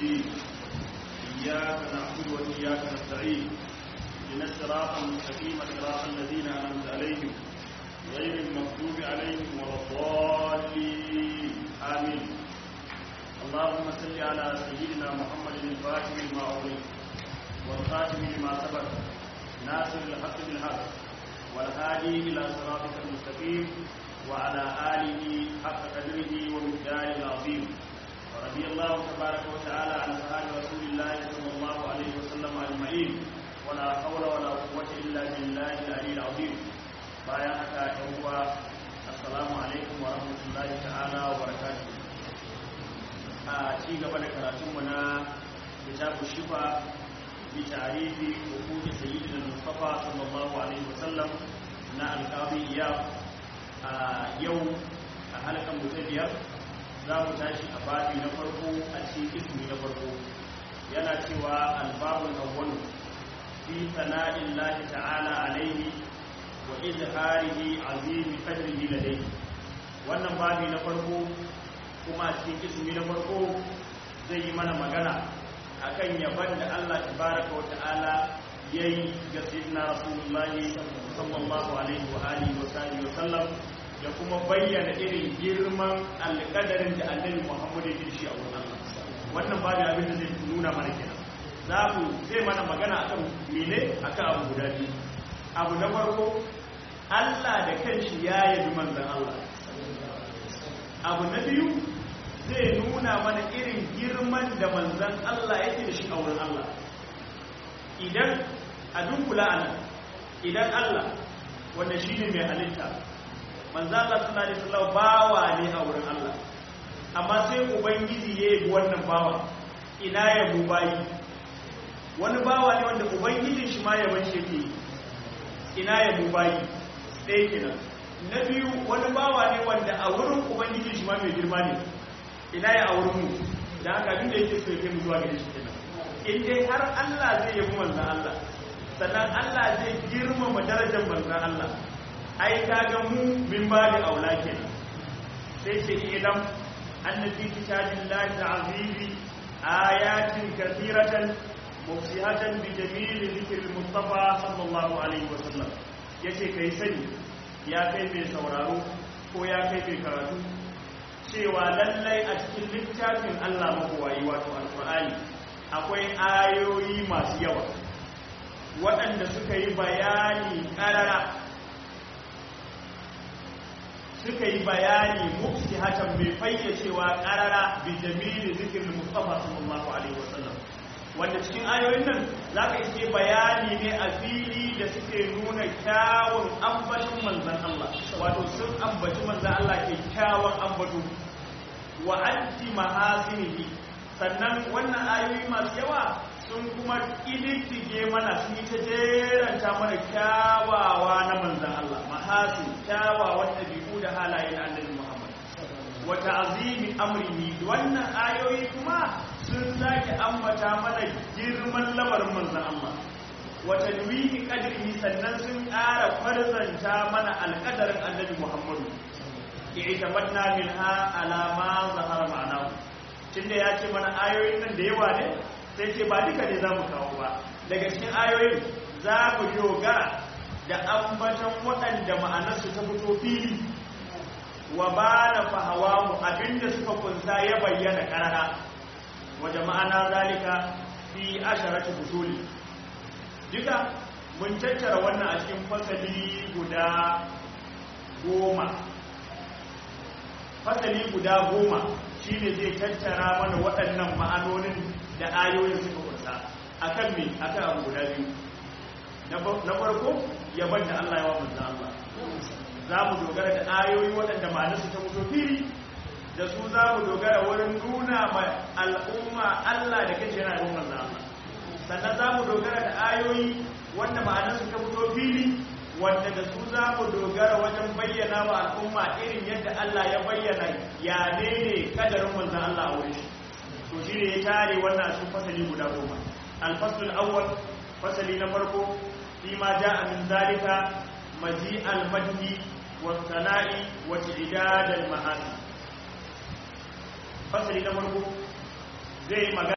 الدين إياك نعبد وإياك نستعين إن الصراط المستقيم صراط الذين أنعمت عليهم غير المغضوب عليهم ولا الضالين آمين اللهم صل على سيدنا محمد الفاتح لما أغلق والخاتم لما سبق ناصر الحق بالحق والهادي إلى صراطك المستقيم وعلى آله حق قدره ومقداره العظيم ورضي الله تبارك وتعالى عن صحابة رسول الله صلى الله عليه وسلم أجمعين ولا حول ولا قوة إلا بالله العلي العظيم bayan haka yan uwa assalamu alaikum wa rahmatullahi ta'ala wa barakatuh a ci gaba da karatunmu na kitabu shifa bi tarihi hukuki sayyidina mustafa sallallahu alaihi wasallam na alqabi iyab a yau a halkan mu ta biyar za mu tashi a babi na farko a cikin ismi na farko yana cewa albabul awwalu fi sana'illahi ta'ala alaihi wa izharihi azimi qadrihi ladayhi wannan babi na farko kuma a cikin ismi na farko zai yi mana magana akan yaban da Allah tabaraka wa ta'ala yayi ga sayyidina rasulullahi sallallahu alaihi wa alihi wa sahbihi wa sallam da kuma bayyana irin girman alƙadarin da annabi Muhammad ya shi a wurin Allah wannan babu abin da zai nuna mana kenan za mu zai mana magana akan mene akan abu guda biyu abu na farko Allah da kanshi ya yabi manzon Allah abu na biyu zai nuna mana irin girman da manzon Allah yake da shi a wurin Allah idan a dunkula anan idan Allah wanda shine mai halitta manzo Allah sallallahu alaihi wasallam bawa ne a wurin Allah amma sai ubangiji ya yi wannan bawa ina ya bayi wani bawa ne wanda ubangijin shi ma yaban shi yake ina ya bayi ɗaya kenan na biyu wani bawa ne wanda a wurin ubangijin shi ma mai girma ne ina ya a wurin mu da haka abin da yake so ya mu zuwa gare shi kenan in dai har Allah zai yabi manzon Allah sannan Allah zai girmama darajar manzon Allah ai kaga mu min ba da aula kenan sai ce idan annabi kitabillahi azizi ayatin kathiratan mufsihatan bi jamil dhikr mustafa sallallahu alaihi wasallam yace kai sani ya kai mai sauraro ko ya kai mai karatu cewa lallai a cikin littafin Allah mabuwayi wato alqur'ani akwai ayoyi masu yawa waɗanda suka yi bayani ƙarara suka yi bayani mufsi hatan mai fayyacewa karara bi jamili zikirin mustafa sallallahu alaihi wasallam wanda cikin ayoyin nan za ka iske bayani ne a fili da suke nuna kyawun ambacin manzan Allah wato sun ambaci manzan Allah ke kyawun ambatu wa anti mahasinihi sannan wannan ayoyi masu yawa sun kuma ƙididdige mana sun yi ta jeranta mana kyawawa na manzan Allah mahasin kyawawan ɗabi'u da halaye na annabi Muhammad wata azimi amrihi wannan ayoyi kuma sun sake ambata mana girman lamarin manzan Allah wata duwihi qadrihi sannan sun ƙara farzanta mana alƙadarin annabi Muhammadu i'tamadna minha ala ma zahara ma'anahu tunda ya ce mana ayoyin nan da yawa ne sai ce ba duka ne za mu kawo ba daga cikin ayoyin za mu dogara da ambaton waɗanda ma'anarsu ta fito fili wa ba na fahawa mu abinda suka kunsa ya bayyana ƙarara waje ma'ana zalika fi asharatu fusuli duka mun tattara wannan a cikin fasali guda goma fasali guda goma shi ne zai tattara mana waɗannan ma'anonin da ayoyin suka kunsa akan me akan abu guda biyu na farko yaban da Allah ya wa manzan Allah za mu dogara da ayoyi waɗanda ma'anarsu ta mutu fili da su za mu dogara wurin nuna ma al'umma Allah da kace yana yin manzan Allah sannan za mu dogara da ayoyi wanda ma'anarsu ta mutu fili wanda da su za mu dogara wajen bayyana wa al'umma irin yadda Allah ya bayyana ya ne ne kadarin manzan Allah a wurin shi to shi ne ya tare wannan sun fasali guda goma alfasul awwal fasali na farko fi ma ja'a min zalika maji al-madhi wa sana'i wa tidad al-ma'asi fasali na farko zai magana